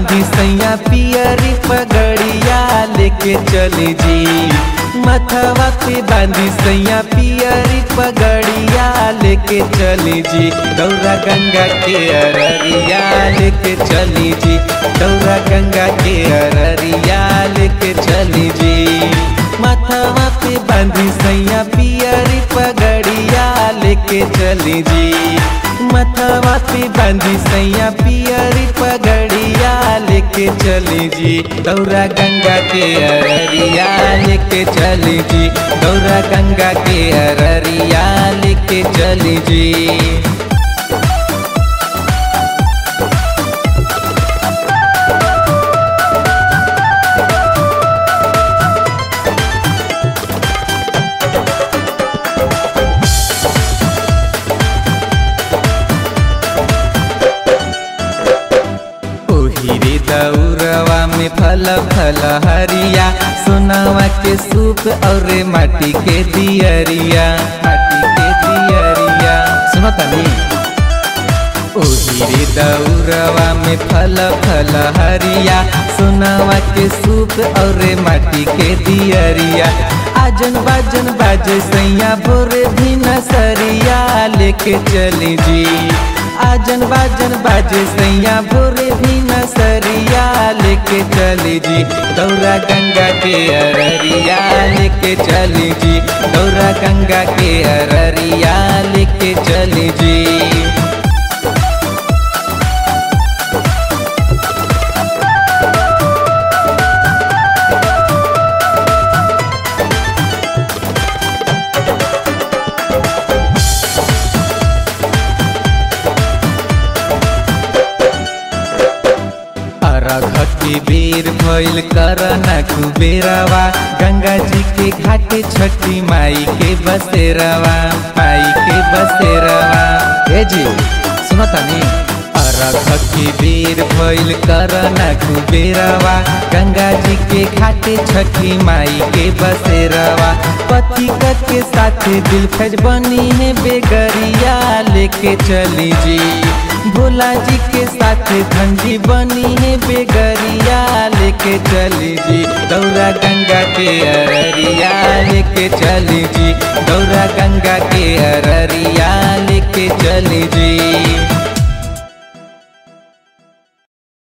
बांधी सैया पियरी पगड़िया लेके चली जी मथवा पे बांधी सैया पियरी पगड़िया लेके चली जी गौरा गंगा के अररिया लेके चली जी गौरा गंगा के अररिया लेके चली जी मथवा पे बांधी सैया पियरी पगड़िया लेके चली जी मथवा पे बांधी सैया पियरी पगड़िया लेके चली जी गौरा गंगा के अररिया लेके चली जी गौरा गंगा के अररिया लेके चली जी ओहिरे दौरवा में फल फल हरिया सोनावा के सूप और माटी के दियरिया माटी के दियरिया सुनो तनी ओहिरे दौरवा में फल फल हरिया सोनावा के सूप और माटी के दियरिया आजन बाजन बाजे सैया भोरे भी नसरिया लेके चली जी आजन बाजन बाजे सैया भोरे भी नसरिया लेके चली जी गौरा गंगा के अररिया लेके चली जी गौरा गंगा के अररिया लेके चली जी अरघ के बेर भइल करना कुबेरवा गंगा जी के घाटे छठी माई के बसेरवा माई के बसेरवा ए जी सुनो तनी अरघ के बेर भइल करना कुबेरवा गंगा जी के घाटे छठी माई के बसेरवा पति के साथ दिल फज बनी है बेगरिया लेके चली जी भोला जी के साथ धंजी बनी है बेगरिया लेके चली जी गौरा गंगा के अररिया लेके चली जी गौरा गंगा के अररिया लेके चली जी